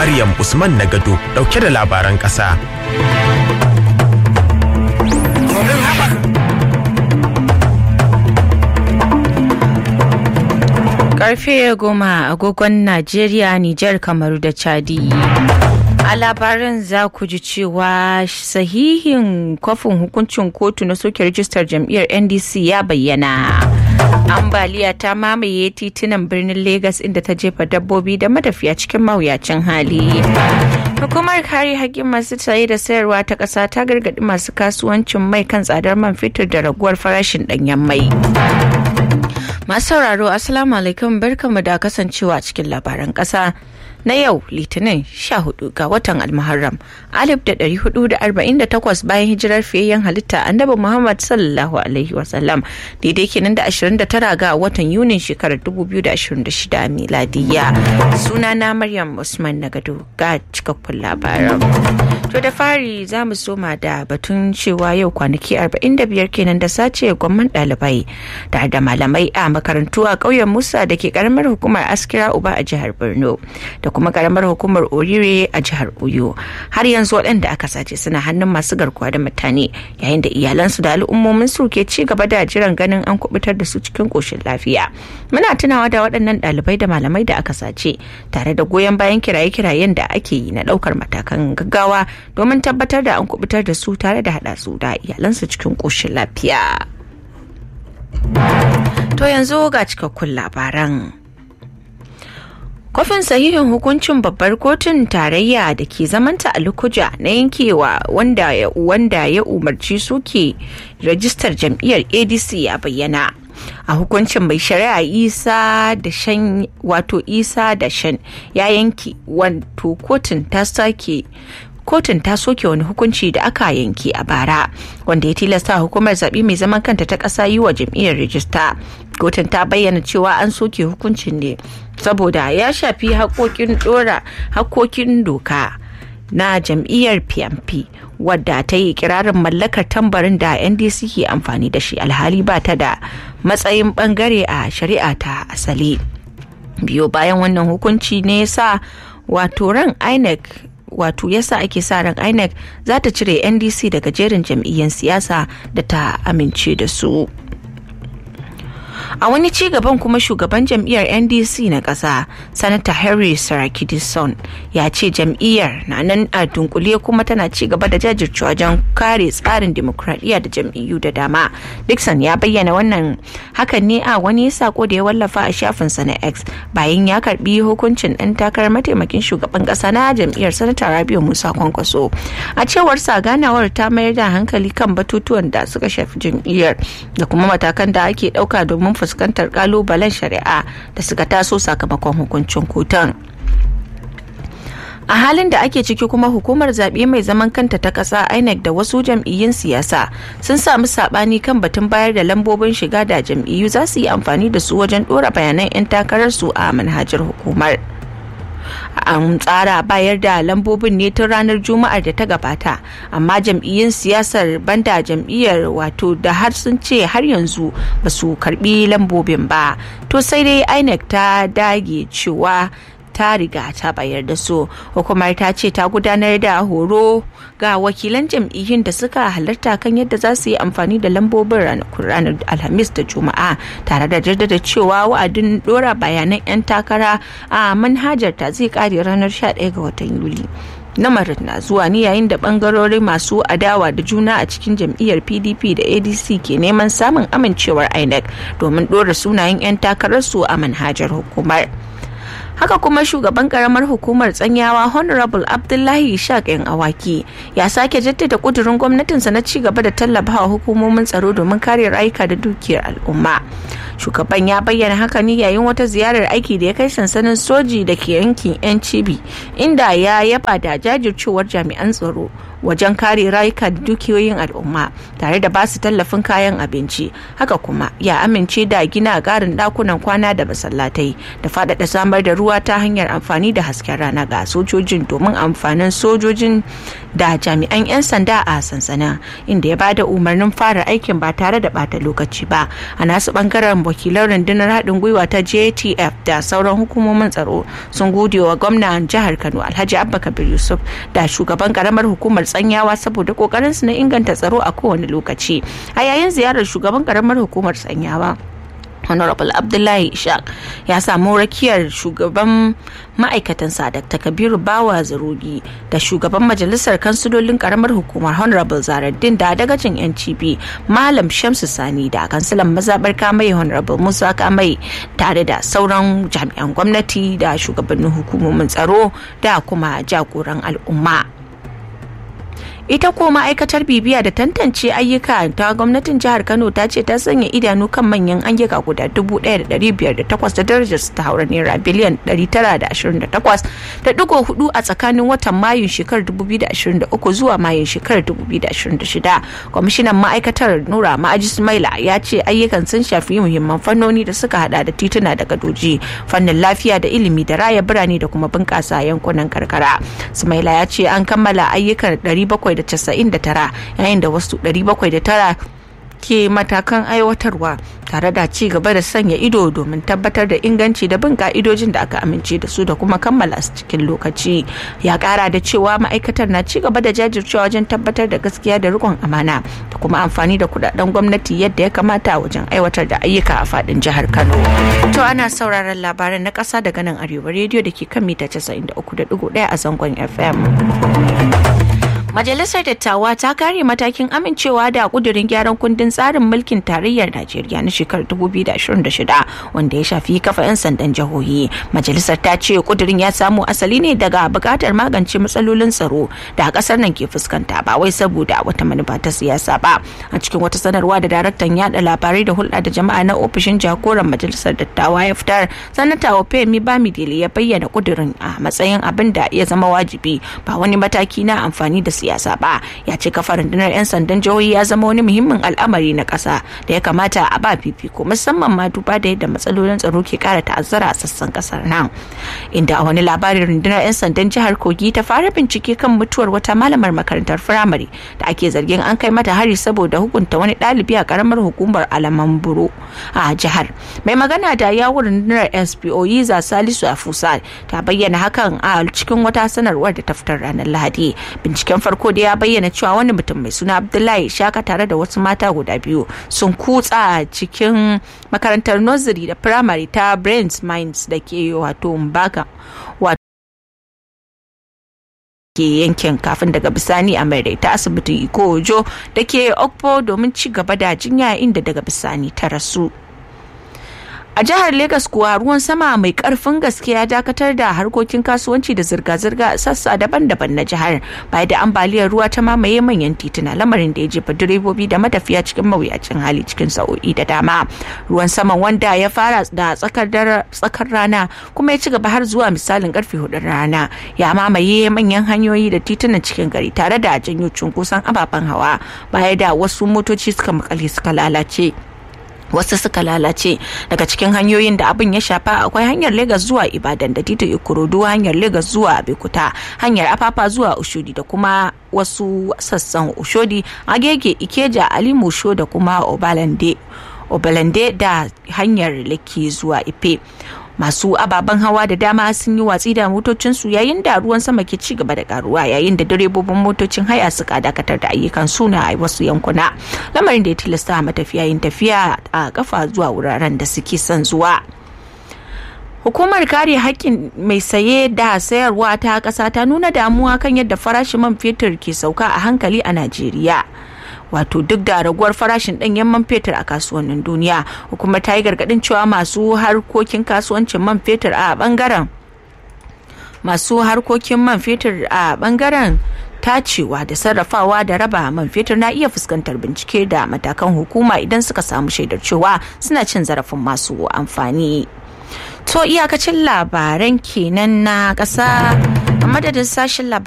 Maryam Usman Nagado dauke da labaran ƙasa. Karfe goma agogon Najeriya, Nijar, Kamaru da Chadi. A labaran za ku ji cewa sahihin kwafin hukuncin kotu na soke rijistar jam'iyyar NDC ya bayyana. Ambaliya ta mamaye titunan birnin Legas inda ta jefa dabbobi da matafiya cikin mawuyacin hali. Hukumar kare haƙƙin masu saye da sayarwa ta ƙasa ta gargaɗi masu kasuwancin mai kan tsadar man fetur da raguwar farashin ɗanyen mai. Masu sauraro Assalamu alaikum barkamu da kasancewa cikin labaran ƙasa. na yau litinin 14 ga watan almuharram 1448 bayan hijirar fiyayyen halitta annabi muhammad sallallahu alaihi wasallam daidai kenan da 29 ga watan yunin shekarar 2026 miladiya sunana maryam usman nagado ga cikakkun labaran to da fari za mu soma da batun cewa yau kwanaki 45 kenan da sace gwamman ɗalibai tare da malamai a makarantu a ƙauyen musa da ke karamar hukumar askira uba a jihar borno da kuma karamar hukumar orire a jihar oyo har yanzu waɗanda aka sace suna hannun masu garkuwa da mutane yayin da iyalansu da al'ummomin su ke ci gaba da jiran ganin an kubutar da su cikin ƙoshin lafiya muna tunawa da waɗannan ɗalibai da malamai da aka sace tare da goyon bayan kiraye-kirayen da ake yi na ɗaukar matakan gaggawa domin tabbatar da an kubutar da su tare da haɗa su da iyalansu cikin ƙoshin lafiya to yanzu ga cikakkun labaran Kwafin sahihin hukuncin babbar kotun tarayya da ke zamanta a Lukuja na yankewa wanda ya, wanda ya umarci suke rajistar jam'iyyar ADC ya bayyana. A hukuncin mai shari'a Isa da Shan wato Isa da Shan ya yanke wato kotun ta sake kotun ta soke wani hukunci da aka yanke a bara wanda ya tilasta hukumar zaɓe mai zaman kanta ta ƙasa yi wa jam'iyyar rijista kotun ta bayyana cewa an soke hukuncin ne saboda ya shafi haƙoƙin ɗora haƙoƙin doka na jam'iyyar pmp wadda ta yi kirarin mallakar tambarin da ndc ke amfani da shi alhali ba ta da matsayin bangare a shari'a ta asali biyo bayan wannan hukunci ne sa wato ran inec wato yasa ake sa ran inec za ta cire ndc daga jerin jam'iyyar siyasa da ta amince da su a wani ci gaban kuma shugaban jam'iyyar ndc na ƙasa sanata harry sarakidison ya ce jam'iyyar na nan a dunkule kuma tana ci gaba da jajircewa wajen kare tsarin demokradiyya da jam'iyyu da dama dixon ya bayyana wannan hakan ne a wani sako da ya wallafa a shafinsa na x bayan ya karbi hukuncin ɗan takarar mataimakin shugaban ƙasa na jam'iyyar sanata rabiu musa kwankwaso a cewar sa ganawar ta mayar da hankali kan batutuwan da suka shafi jam'iyyar da kuma matakan da ake ɗauka domin fuskantar kalubalen shari'a da suka taso sakamakon hukuncin kotun. a halin da ake ciki kuma hukumar zaɓe mai zaman kanta ta ƙasa inec da wasu jam'iyyun siyasa sun samu saɓani kan batun bayar da lambobin shiga da jam'iyyu za su yi amfani da su wajen ɗora bayanan 'yan takararsu a manhajar hukumar an tsara bayar da lambobin ne tun ranar juma'ar da ta gabata amma jam'iyyun siyasar banda jam'iyyar wato da har sun ce har yanzu ba su karbi lambobin ba to sai dai inec ta dage cewa ta riga ta bayar da su hukumar ta ce ta gudanar da horo ga wakilan jam'iyyun da suka halarta kan yadda za su yi amfani da lambobin ranakun ranar alhamis da juma'a tare da jaddada cewa wa'adin dora bayanan 'yan takara a manhajar ta zai kare ranar 11 ga watan yuli lamarin na zuwa ne yayin da bangarori masu adawa da juna a cikin jam'iyyar pdp da adc ke neman samun amincewar inec domin dora sunayen 'yan takararsu a manhajar hukumar haka kuma shugaban karamar hukumar tsanyawa honorable abdullahi ishaq yan awaki ya sake jaddada kudurin gwamnatinsa na ci gaba da tallafawa hukumomin tsaro domin kare rayuka da dukiyar al'umma shugaban ya bayyana haka ne yayin wata ziyarar aiki da ya kai sansanin soji da ke yankin yan cibi inda ya yaba da jajircewar jami'an tsaro wajen kare rayuka da dukiyoyin al'umma tare da basu tallafin kayan abinci haka kuma ya amince da gina ƙarin ɗakunan kwana da masallatai da faɗaɗa samar da ruwa ta hanyar amfani da hasken rana ga sojojin domin amfanin sojojin da jami'an 'yan sanda a sansanin inda ya bada umarnin fara aikin ba tare da bata lokaci ba a nasu bangaren wakilan rundunar haɗin gwiwa ta jtf da sauran hukumomin tsaro sun gode wa gwamnan jihar kano alhaji abba kabir yusuf da shugaban karamar hukumar tsanyawa saboda kokarin su na inganta tsaro a kowane lokaci a yayin ziyarar shugaban karamar hukumar tsanyawa honorable abdullahi ishaq ya samu rakiyar shugaban ma'aikatansa dr kabiru bawa zarugi da shugaban majalisar kansilolin karamar hukumar honorable zaraddin da dagacin ncb malam shamsu sani da kansilan mazabar kamai honorable musa kamai tare da sauran jami'an gwamnati da shugabannin hukumomin tsaro da kuma jagoran al'umma ita ko ma'aikatar bibiya da tantance ayyuka ta gwamnatin jihar kano ta ce ta sanya idanu kan manyan ayyuka guda 1,508 da darajar su ta haura naira biliyan 928.4 a tsakanin watan mayun shekarar 2023 zuwa mayun shekarar 2026 kwamishinan ma'aikatar nura ma'aji sumaila ya ce ayyukan sun shafi muhimman fannoni da suka hada da tituna da gadoji fannin lafiya da ilimi da raya birane da kuma bunƙasa yankunan karkara sumaila ya ce an kammala ayyukan 700 799 yayin da wasu 709 ke matakan aiwatarwa tare da ci gaba da sanya ido domin tabbatar da inganci da bin ka'idojin da aka amince da su da kuma kammala su cikin lokaci ya kara da cewa ma'aikatar na ci gaba da jajircewa wajen tabbatar da gaskiya da rikon amana da kuma amfani da kudaden gwamnati yadda ya kamata wajen aiwatar da ayyuka a fadin jihar kano to ana sauraron labaran na kasa daga nan arewa rediyo da ke kan mita 93.1 a zangon fm Majalisar Dattawa ta kare matakin amincewa da kudirin gyaran kundin tsarin mulkin tarayyar Najeriya na shekarar 2026 wanda ya shafi kafa 'yan sandan jihohi. Majalisar ta ce kudirin ya samu asali ne daga bukatar magance matsalolin tsaro da kasar nan ke fuskanta ba wai saboda wata manufa ta siyasa ba. A cikin wata sanarwa da daraktan yada labarai da hulɗa da jama'a na ofishin jagoran Majalisar Dattawa ya fitar, sanata Opemi Bamidele ya bayyana kudirin a matsayin abin da ya zama wajibi ba wani mataki na amfani da siyasa ba ya ce kafa rundunar 'yan sandan jihohi ya zama wani muhimmin al'amari na ƙasa da ya kamata a ba fifiko musamman ma duba da yadda matsalolin tsaro ke ƙara ta'azzara a sassan ƙasar nan inda a wani labarin rundunar 'yan sandan jihar kogi ta fara bincike kan mutuwar wata malamar makarantar firamare da ake zargin an kai mata hari saboda hukunta wani ɗalibi a ƙaramar hukumar alaman buro a jihar mai magana da yawun rundunar spo yiza salisu afusa ta bayyana hakan a cikin wata sanarwar da ta fitar ranar lahadi binciken farko da ya bayyana cewa wani mutum mai suna abdullahi shaka tare da wasu mata guda biyu sun kutsa cikin makarantar nursery da primary ta brains minds da ke wato mbaka ke yankin kafin daga bisani a mai ta asibitin ikojo da ke okpo domin ci gaba da jinya inda daga bisani ta rasu a jihar Legas kuwa ruwan sama mai karfin gaske ya dakatar da harkokin kasuwanci da zirga-zirga a sassa daban-daban na jihar bayan da ambaliyar ruwa ta mamaye manyan tituna lamarin da ya jefa direbobi da matafiya cikin mawuyacin hali cikin sa'o'i da dama ruwan saman wanda ya fara da tsakar tsakar rana kuma ya ci gaba har zuwa misalin karfe hudun rana ya mamaye manyan hanyoyi da titunan cikin gari tare da janyo cunkoson ababen hawa baya da wasu motoci suka makale suka lalace wasu suka lalace daga cikin hanyoyin da abin ya shafa akwai hanyar Legas zuwa Ibadan da titin Ikorodu hanyar Legas zuwa Abeokuta hanyar Afafa zuwa Ushodi da kuma wasu sassan Ushodi Agege Ikeja Alimusho da kuma Obalande Obalande da hanyar Lekki zuwa Ife masu ababen hawa da dama sun yi watsi da motocinsu yayin da ruwan sama ke ci gaba da karuwa yayin da direbobin motocin haya suka dakatar da ayyukan suna a wasu yankuna lamarin da ya tilasta matafiya yin tafiya a kafa zuwa wuraren da suke son zuwa Hukumar kare haƙƙin mai saye da sayarwa ta ƙasa ta nuna damuwa kan yadda farashin man fetur ke sauka a hankali a Najeriya. wato duk da raguwar farashin ɗanyen man fetur a kasuwannin duniya hukumar ta yi gargaɗin cewa masu harkokin kasuwancin man fetur a bangaren masu harkokin man fetur a bangaren tacewa da sarrafawa da raba man fetur na iya fuskantar bincike da matakan hukuma idan suka samu shaidar cewa suna cin zarafin masu amfani to iyakacin labaran kenan na ƙasa a madadin sashen labaran